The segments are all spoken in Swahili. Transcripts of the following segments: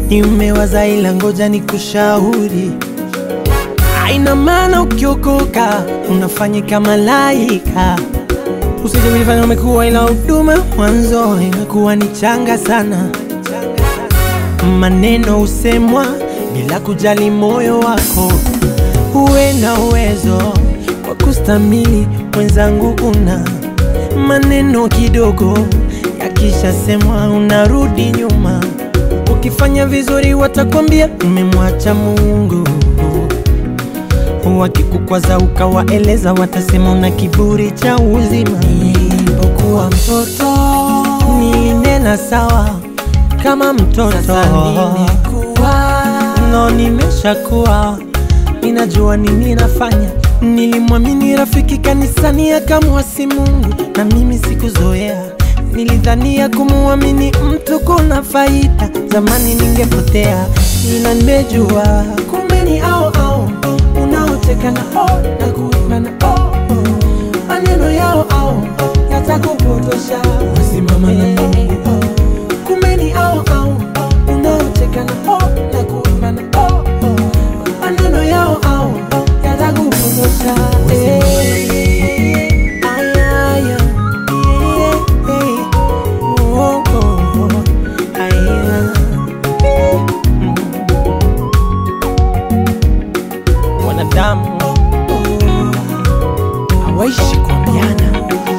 nimewaza ila ngoja ni kushauri aina maana ukiokoka unafanyika malaika usije kujifanya umekuwa ila huduma mwanzo imekuwa ni changa sana maneno husemwa bila kujali moyo wako uwe na uwezo wa kustamili mwenzangu una maneno kidogo yakishasemwa unarudi nyuma ukifanya vizuri watakwambia umemwacha mungu wakikukwaza ukawaeleza watasema una kiburi cha uzima nilipokuwa mtoto nilinena sawa kama mtoto no nimeshakuwa ninajua nini nafanya nilimwamini rafiki kanisani akamwasi mungu na mimi sikuzoea nilidhania kumuamini mtu kuna faida zamani ningepotea ila nimejua kumbe ni au au unaoteka na o na kuimba na o maneno yao au yatakupotosha wasimama na Mungu kumbe ni au au unaoteka na o na kuimba na o maneno yao au yatakupotosha eh. Aya, aya, eh, eh. Oh, oh, oh. Aya. Mm. wanadamu hawaishi kuambiana.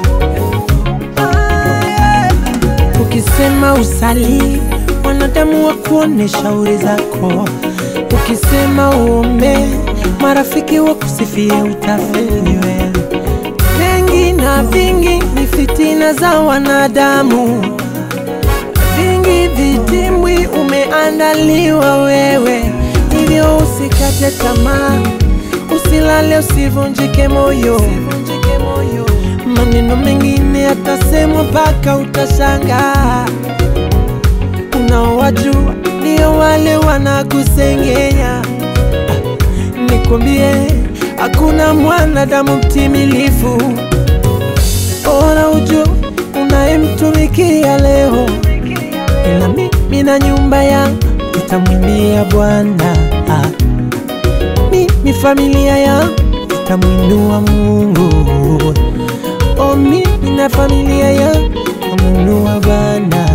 Ukisema usali, wanadamu wa kuone shauri zako. Ukisema uombe, marafiki wa kusifie utafeli wewe. Mengi na vingi ni fitina za wanadamu, vingi vitimbwi umeandaliwa wewe, hivyo usikate tamaa, usilale, usivunjike moyo. Maneno mengine yatasemwa mpaka utashangaa. Unaowajua ndio wale wanakusengenya. Ah, Nikwambie, hakuna mwanadamu mtimilifu. Bora ujue unayemtumikia leo, ila mimi na nyumba yangu tutamwimbia Bwana. Ah, Mimi familia yangu tutamwinua Mungu. Oh, mimi na familia yangu tutamwinua Bwana.